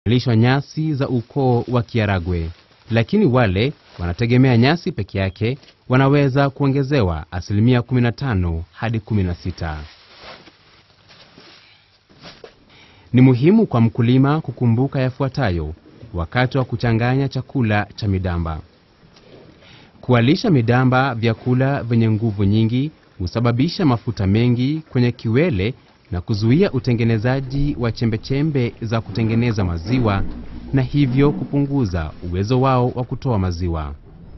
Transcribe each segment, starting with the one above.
lishwa nyasi za ukoo wa Kiaragwe, lakini wale wanategemea nyasi peke yake wanaweza kuongezewa asilimia 15 hadi 16. Ni muhimu kwa mkulima kukumbuka yafuatayo wakati wa kuchanganya chakula cha midamba. Kuwalisha midamba vyakula vyenye nguvu nyingi husababisha mafuta mengi kwenye kiwele na kuzuia utengenezaji wa chembechembe za kutengeneza maziwa na hivyo kupunguza uwezo wao wa kutoa maziwa.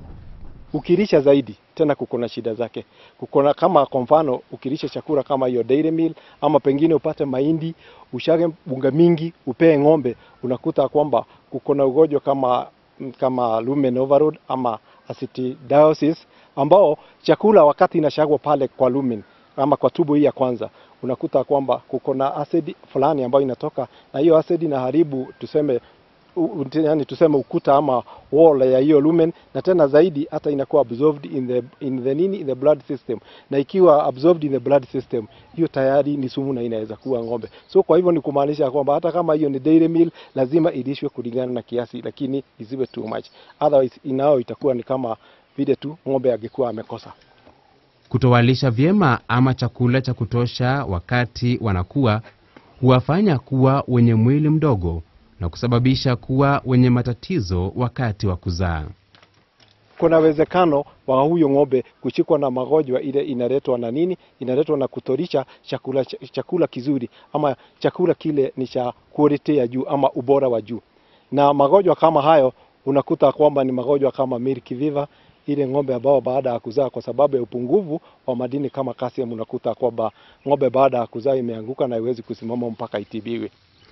Ukilisha zaidi tena kuko na shida zake. Kuko na kama kwa mfano ukilisha chakula kama hiyo dairy meal, ama pengine upate mahindi ushage bunga mingi upee ng'ombe, unakuta kwamba kuko na ugonjwa kama kama lumen overload ama acidosis, ambao chakula wakati inashagwa pale kwa lumen ama kwa tubo hii ya kwanza, unakuta kwamba kuko na acid fulani ambayo inatoka na hiyo acid inaharibu tuseme u, u, yani tuseme ukuta ama wall ya hiyo lumen, na tena zaidi hata inakuwa absorbed in the, in the nini in the blood system, na ikiwa absorbed in the blood system, hiyo tayari ni sumu na inaweza kuwa ng'ombe. So kwa hivyo ni kumaanisha kwamba hata kama hiyo ni dairy meal lazima ilishwe kulingana na kiasi, lakini isiwe too much, otherwise inao itakuwa ni kama vile tu ng'ombe angekuwa amekosa. Kutowalisha vyema ama chakula cha kutosha wakati wanakuwa huwafanya kuwa wenye mwili mdogo na kusababisha kuwa wenye matatizo wakati wa kuzaa. Kuna uwezekano wa huyo ng'ombe kushikwa na magonjwa ile inaletwa na nini? Inaletwa na kutorisha chakula, chakula kizuri ama chakula kile ni cha quality ya juu ama ubora wa juu, na magonjwa kama hayo unakuta kwamba ni magonjwa kama milk fever, ile ng'ombe ambao baada ya kuzaa kwa sababu ya upungufu wa madini kama calcium, unakuta kwamba ng'ombe baada ya kuzaa imeanguka na haiwezi kusimama mpaka itibiwe.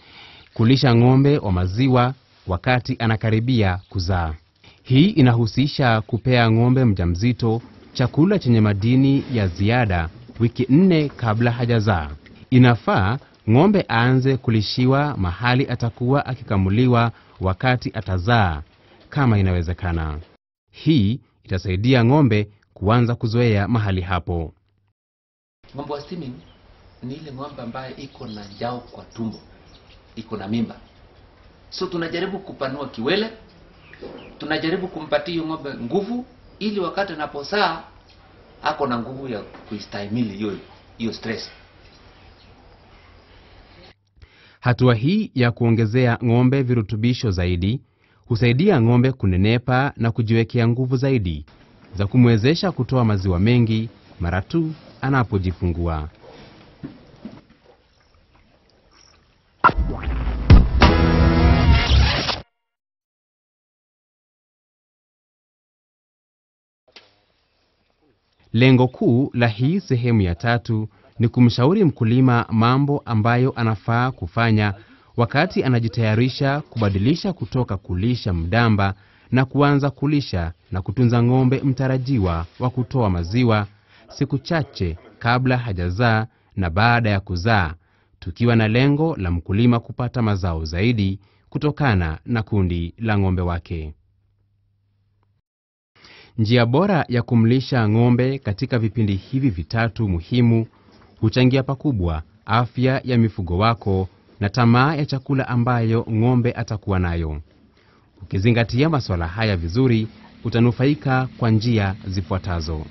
Kulisha ng'ombe wa maziwa wakati anakaribia kuzaa. Hii inahusisha kupea ng'ombe mjamzito chakula chenye madini ya ziada wiki nne kabla hajazaa. Inafaa ng'ombe aanze kulishiwa mahali atakuwa akikamuliwa wakati atazaa kama inawezekana. Hii itasaidia ng'ombe kuanza kuzoea mahali hapo. Ng'ombe wa steaming ni ile ng'ombe ambaye iko na njao kwa tumbo, iko na mimba. So tunajaribu kupanua kiwele, tunajaribu kumpatia hiyo ng'ombe nguvu, ili wakati anapozaa ako na nguvu ya kuistahimili hiyo hiyo stress. Hatua hii ya kuongezea ng'ombe virutubisho zaidi husaidia ng'ombe kunenepa na kujiwekea nguvu zaidi za kumwezesha kutoa maziwa mengi mara tu anapojifungua. Lengo kuu la hii sehemu ya tatu ni kumshauri mkulima mambo ambayo anafaa kufanya wakati anajitayarisha kubadilisha kutoka kulisha mdamba na kuanza kulisha na kutunza ng'ombe mtarajiwa wa kutoa maziwa siku chache kabla hajazaa na baada ya kuzaa, tukiwa na lengo la mkulima kupata mazao zaidi kutokana na kundi la ng'ombe wake. Njia bora ya kumlisha ng'ombe katika vipindi hivi vitatu muhimu huchangia pakubwa afya ya mifugo wako na tamaa ya chakula ambayo ng'ombe atakuwa nayo. Ukizingatia masuala haya vizuri, utanufaika kwa njia zifuatazo.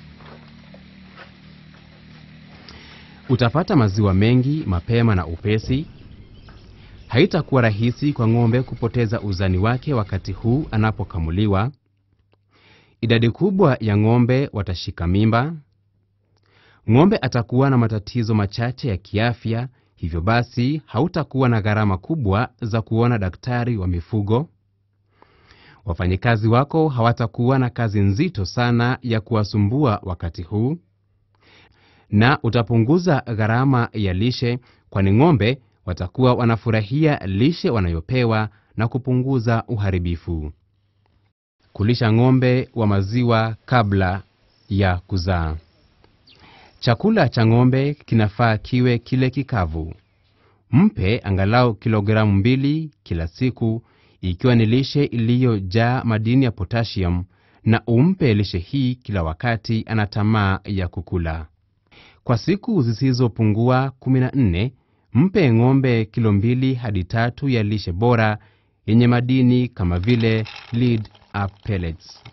Utapata maziwa mengi mapema na upesi. Haitakuwa rahisi kwa ng'ombe kupoteza uzani wake wakati huu anapokamuliwa. Idadi kubwa ya ng'ombe watashika mimba. Ng'ombe atakuwa na matatizo machache ya kiafya, hivyo basi hautakuwa na gharama kubwa za kuona daktari wa mifugo. Wafanyikazi wako hawatakuwa na kazi nzito sana ya kuwasumbua wakati huu, na utapunguza gharama ya lishe, kwani ng'ombe watakuwa wanafurahia lishe wanayopewa na kupunguza uharibifu. Kulisha ng'ombe wa maziwa kabla ya kuzaa. Chakula cha ng'ombe kinafaa kiwe kile kikavu. Mpe angalau kilogramu mbili kila siku, ikiwa ni lishe iliyojaa madini ya potassium, na umpe lishe hii kila wakati ana tamaa ya kukula. Kwa siku zisizopungua 14, mpe ng'ombe kilo mbili hadi tatu ya lishe bora yenye madini kama vile lead up pellets.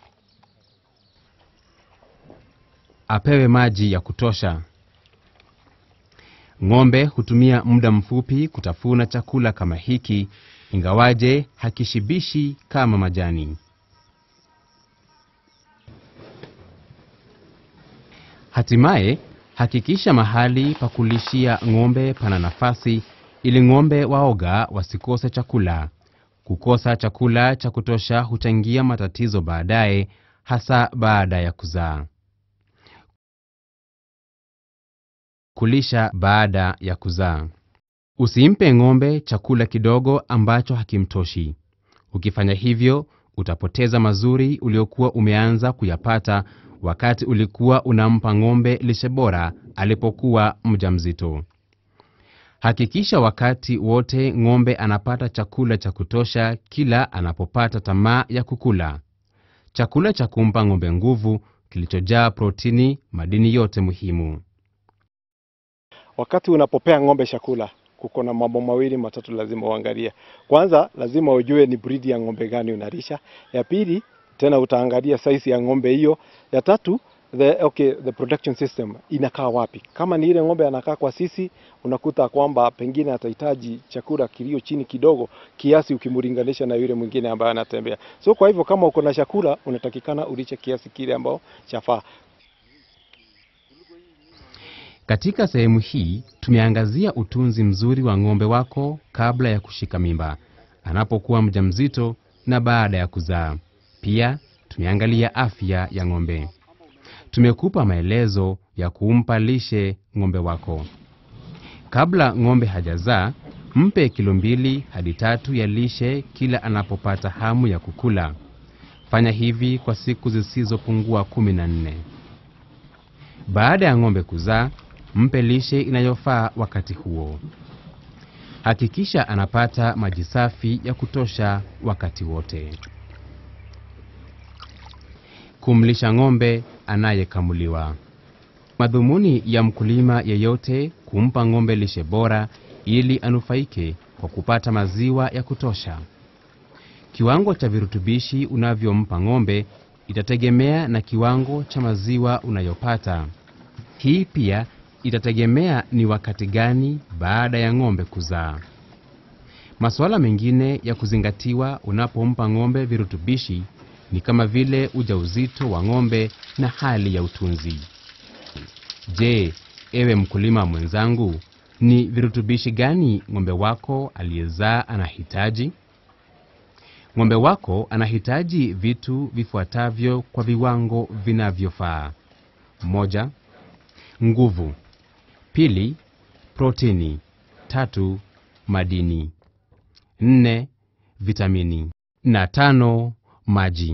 Apewe maji ya kutosha. Ng'ombe hutumia muda mfupi kutafuna chakula kama hiki, ingawaje hakishibishi kama majani. Hatimaye, hakikisha mahali pa kulishia ng'ombe pana nafasi ili ng'ombe waoga wasikose chakula. Kukosa chakula cha kutosha huchangia matatizo baadaye, hasa baada ya kuzaa. Kulisha baada ya kuzaa. Usimpe ng'ombe chakula kidogo ambacho hakimtoshi. Ukifanya hivyo, utapoteza mazuri uliokuwa umeanza kuyapata wakati ulikuwa unampa ng'ombe lishe bora alipokuwa mjamzito. Hakikisha wakati wote ng'ombe anapata chakula cha kutosha kila anapopata tamaa ya kukula. Chakula cha kumpa ng'ombe nguvu kilichojaa protini, madini yote muhimu. Wakati unapopea ng'ombe chakula, kuko na mambo mawili matatu lazima uangalie. Kwanza lazima ujue ni breed ya ng'ombe gani unalisha. Ya pili tena utaangalia size ya ng'ombe hiyo. Ya tatu the, okay, the production system inakaa wapi. Kama ni ile ng'ombe anakaa kwa sisi, unakuta kwamba pengine atahitaji chakula kilio chini kidogo kiasi ukimlinganisha na yule mwingine ambaye anatembea. So kwa hivyo kama uko na chakula unatakikana ulishe kiasi kile ambao chafaa. Katika sehemu hii tumeangazia utunzi mzuri wa ng'ombe wako kabla ya kushika mimba, anapokuwa mjamzito na baada ya kuzaa. Pia tumeangalia afya ya ng'ombe. Tumekupa maelezo ya kumpa lishe ng'ombe wako. Kabla ng'ombe hajazaa, mpe kilo mbili hadi tatu ya lishe kila anapopata hamu ya kukula. Fanya hivi kwa siku zisizopungua kumi na nne. Baada ya ng'ombe kuzaa, mpe lishe inayofaa wakati huo. Hakikisha anapata maji safi ya kutosha wakati wote. Kumlisha ng'ombe anayekamuliwa. Madhumuni ya mkulima yeyote kumpa ng'ombe lishe bora ili anufaike kwa kupata maziwa ya kutosha. Kiwango cha virutubishi unavyompa ng'ombe itategemea na kiwango cha maziwa unayopata. Hii pia itategemea ni wakati gani baada ya ng'ombe kuzaa. Masuala mengine ya kuzingatiwa unapompa ng'ombe virutubishi ni kama vile ujauzito wa ng'ombe na hali ya utunzi. Je, ewe mkulima mwenzangu, ni virutubishi gani ng'ombe wako aliyezaa anahitaji? Ng'ombe wako anahitaji vitu vifuatavyo kwa viwango vinavyofaa: moja, nguvu; pili, protini; tatu, madini; nne, vitamini na tano, maji.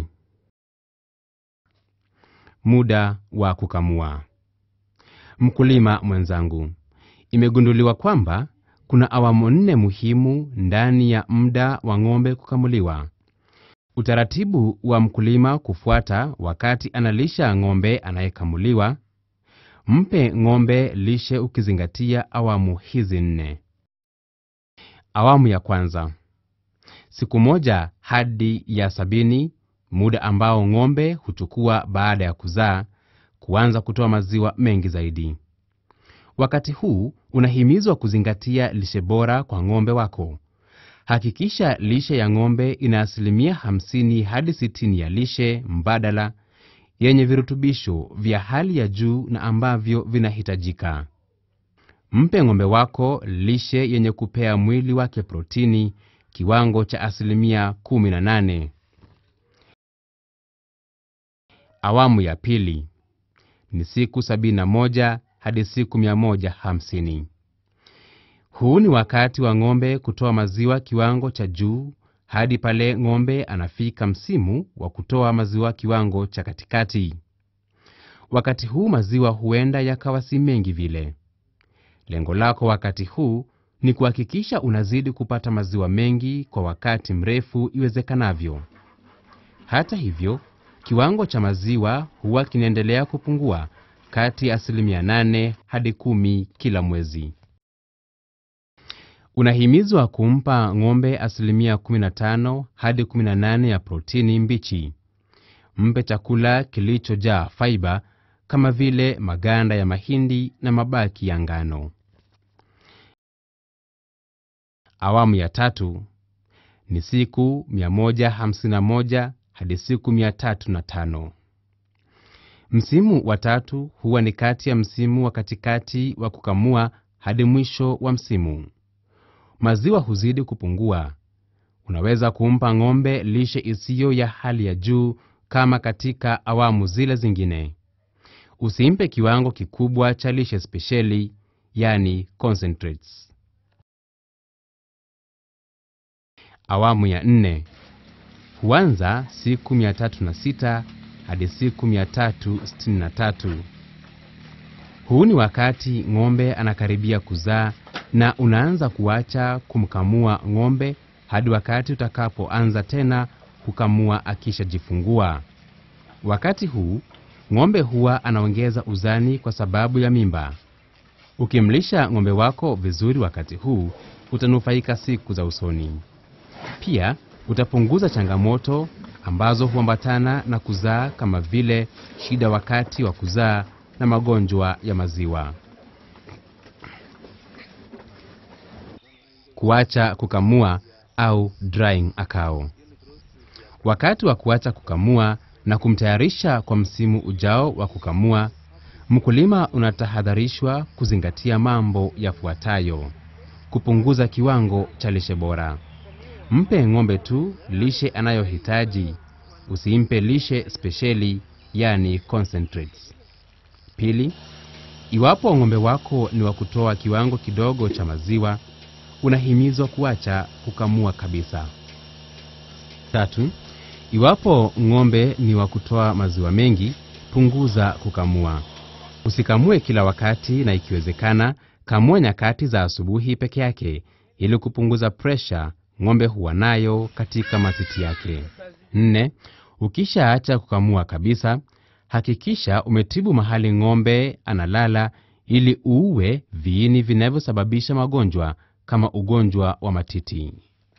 Muda wa kukamua. Mkulima mwenzangu, imegunduliwa kwamba kuna awamu nne muhimu ndani ya muda wa ng'ombe kukamuliwa. Utaratibu wa mkulima kufuata wakati analisha ng'ombe anayekamuliwa. Mpe ng'ombe lishe ukizingatia awamu hizi nne. Awamu ya kwanza, siku moja hadi ya sabini, muda ambao ng'ombe huchukua baada ya kuzaa kuanza kutoa maziwa mengi zaidi. Wakati huu unahimizwa kuzingatia lishe bora kwa ng'ombe wako. Hakikisha lishe ya ng'ombe ina asilimia 50 hadi 60 ya lishe mbadala yenye virutubisho vya hali ya juu na ambavyo vinahitajika. Mpe ng'ombe wako lishe yenye kupea mwili wake protini kiwango cha asilimia 18. Awamu ya pili ni siku 71 hadi siku 150. Huu ni wakati wa ng'ombe kutoa maziwa kiwango cha juu hadi pale ng'ombe anafika msimu wa kutoa maziwa kiwango cha katikati. Wakati huu maziwa huenda yakawa si mengi vile. Lengo lako wakati huu ni kuhakikisha unazidi kupata maziwa mengi kwa wakati mrefu iwezekanavyo. Hata hivyo, kiwango cha maziwa huwa kinaendelea kupungua kati ya asilimia 8 hadi kumi kila mwezi. Unahimizwa kumpa ng'ombe asilimia 15 hadi 18 ya protini mbichi. Mpe chakula kilichojaa faiba kama vile maganda ya mahindi na mabaki ya ngano. Awamu ya tatu ni siku 151 hadi siku 305. Msimu wa tatu huwa ni kati ya msimu wa katikati wa kukamua hadi mwisho wa msimu. Maziwa huzidi kupungua. Unaweza kumpa ng'ombe lishe isiyo ya hali ya juu kama katika awamu zile zingine. Usimpe kiwango kikubwa cha lishe spesheli, yani concentrates. Awamu ya nne huanza siku 306 hadi siku 363. Huu ni wakati ng'ombe anakaribia kuzaa na unaanza kuacha kumkamua ng'ombe hadi wakati utakapoanza tena kukamua akishajifungua. Wakati huu ng'ombe huwa anaongeza uzani kwa sababu ya mimba. Ukimlisha ng'ombe wako vizuri wakati huu, utanufaika siku za usoni. Pia utapunguza changamoto ambazo huambatana na kuzaa kama vile shida wakati wa kuzaa na magonjwa ya maziwa. Kuacha kukamua au drying a cow. Wakati wa kuacha kukamua na kumtayarisha kwa msimu ujao wa kukamua, mkulima unatahadharishwa kuzingatia mambo yafuatayo: kupunguza kiwango cha lishe bora. Mpe ng'ombe tu lishe anayohitaji, usimpe lishe spesheli, yani concentrates. Pili, iwapo ng'ombe wako ni wa kutoa kiwango kidogo cha maziwa, unahimizwa kuacha kukamua kabisa. Tatu, iwapo ng'ombe ni wa kutoa maziwa mengi, punguza kukamua. Usikamue kila wakati, na ikiwezekana, kamua nyakati za asubuhi peke yake ili kupunguza presha ng'ombe huwa nayo katika matiti yake. Nne, ukishaacha kukamua kabisa, hakikisha umetibu mahali ng'ombe analala ili uue viini vinavyosababisha magonjwa kama ugonjwa wa matiti.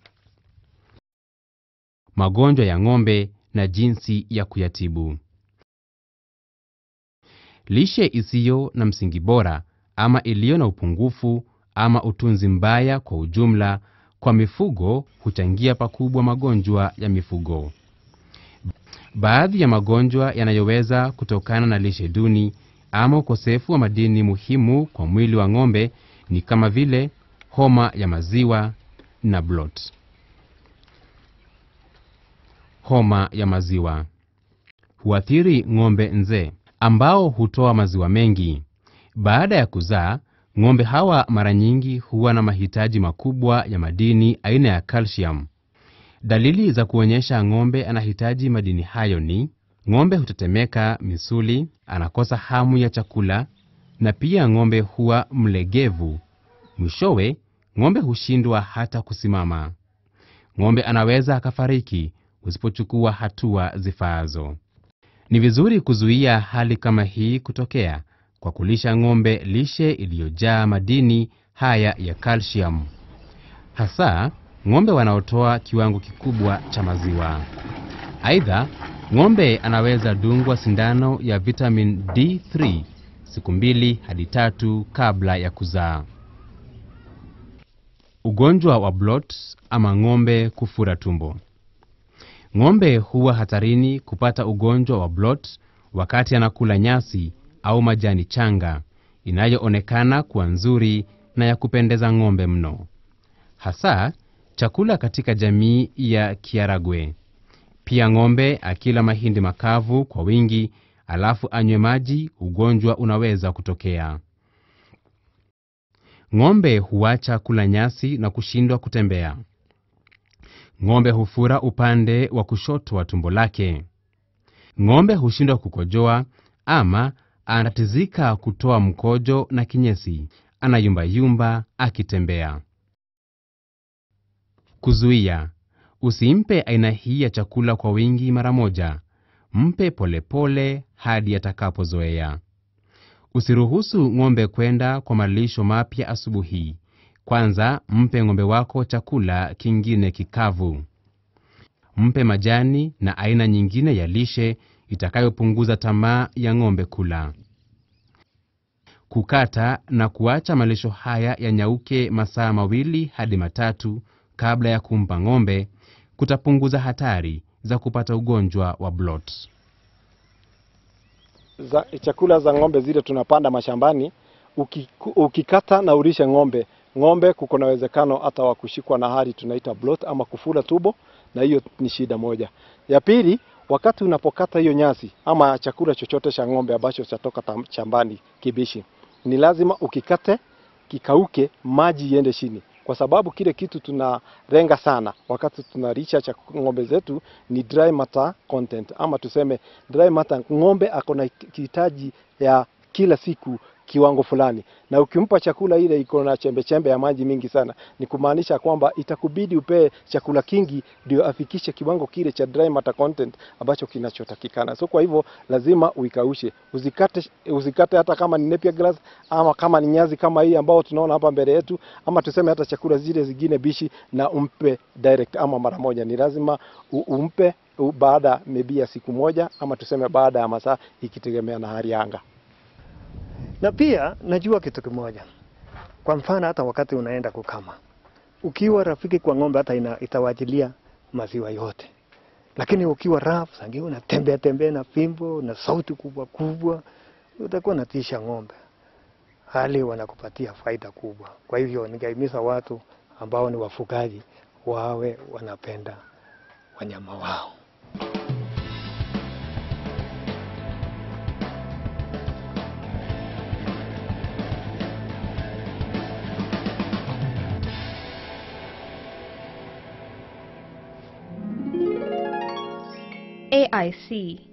Magonjwa ya ng'ombe na jinsi ya kuyatibu. Lishe isiyo na msingi bora ama iliyo na upungufu ama utunzi mbaya kwa ujumla kwa mifugo huchangia pakubwa magonjwa ya mifugo. Baadhi ya magonjwa yanayoweza kutokana na lishe duni ama ukosefu wa madini muhimu kwa mwili wa ng'ombe ni kama vile homa ya maziwa na bloat. Homa ya maziwa huathiri ng'ombe nzee ambao hutoa maziwa mengi. Baada ya kuzaa, ng'ombe hawa mara nyingi huwa na mahitaji makubwa ya madini aina ya calcium. Dalili za kuonyesha ng'ombe anahitaji madini hayo ni ng'ombe hutetemeka misuli, anakosa hamu ya chakula, na pia ng'ombe huwa mlegevu. Mwishowe, ng'ombe hushindwa hata kusimama. Ng'ombe anaweza akafariki usipochukua hatua zifaazo. Ni vizuri kuzuia hali kama hii kutokea kwa kulisha ng'ombe lishe iliyojaa madini haya ya calcium, hasa ng'ombe wanaotoa kiwango kikubwa cha maziwa. Aidha, ng'ombe anaweza dungwa sindano ya vitamin D3 siku mbili hadi tatu kabla ya kuzaa. Ugonjwa wa bloat ama ng'ombe kufura tumbo. Ng'ombe huwa hatarini kupata ugonjwa wa bloat wakati anakula nyasi au majani changa inayoonekana kuwa nzuri na ya kupendeza ng'ombe mno, hasa chakula katika jamii ya Kiaragwe. Pia ng'ombe akila mahindi makavu kwa wingi alafu anywe maji, ugonjwa unaweza kutokea. Ng'ombe huacha kula nyasi na kushindwa kutembea. Ng'ombe hufura upande wa kushoto wa tumbo lake. Ng'ombe hushindwa kukojoa ama anatizika kutoa mkojo na kinyesi, anayumbayumba akitembea. Kuzuia: usimpe aina hii ya chakula kwa wingi mara moja, mpe polepole pole hadi atakapozoea. Usiruhusu ng'ombe kwenda kwa malisho mapya asubuhi, Kwanza, mpe ng'ombe wako chakula kingine kikavu. Mpe majani na aina nyingine ya lishe itakayopunguza tamaa ya ng'ombe kula. Kukata na kuacha malisho haya yanyauke masaa mawili hadi matatu kabla ya kumpa ng'ombe kutapunguza hatari za kupata ugonjwa wa bloat. za, chakula za ng'ombe zile tunapanda mashambani uki, ukikata na ulishe ng'ombe ng'ombe kuko na uwezekano hata wa kushikwa na hali tunaita bloat ama kufura tubo, na hiyo ni shida moja. Ya pili, wakati unapokata hiyo nyasi ama chakula chochote cha ng'ombe ambacho chatoka tam- shambani kibishi, ni lazima ukikate kikauke, maji iende chini, kwa sababu kile kitu tunarenga sana wakati tunalisha cha ng'ombe zetu ni dry matter content, ama tuseme dry matter. Ng'ombe ako na kihitaji ya kila siku kiwango fulani, na ukimpa chakula ile iko na chembe chembe ya maji mingi sana, ni kumaanisha kwamba itakubidi upee chakula kingi ndio afikishe kiwango kile cha dry matter content ambacho kinachotakikana. So kwa hivyo lazima uikaushe, usikate, usikate hata kama ni napier grass ama kama ni nyazi kama hii ambao tunaona hapa mbele yetu, ama tuseme hata chakula zile zingine bishi, na umpe direct ama mara moja. Ni lazima u- umpe u- baada maybe ya siku moja ama tuseme baada ya masaa, ikitegemea na hali ya anga. Na pia najua kitu kimoja, kwa mfano hata wakati unaenda kukama, ukiwa rafiki kwa ng'ombe hata ina, itawajilia maziwa yote, lakini ukiwa rafu sangi unatembea tembea na fimbo na sauti kubwa kubwa, utakuwa natisha ng'ombe, hali wanakupatia faida kubwa. Kwa hivyo ningehimiza watu ambao ni wafugaji wawe wanapenda wanyama wao. AIC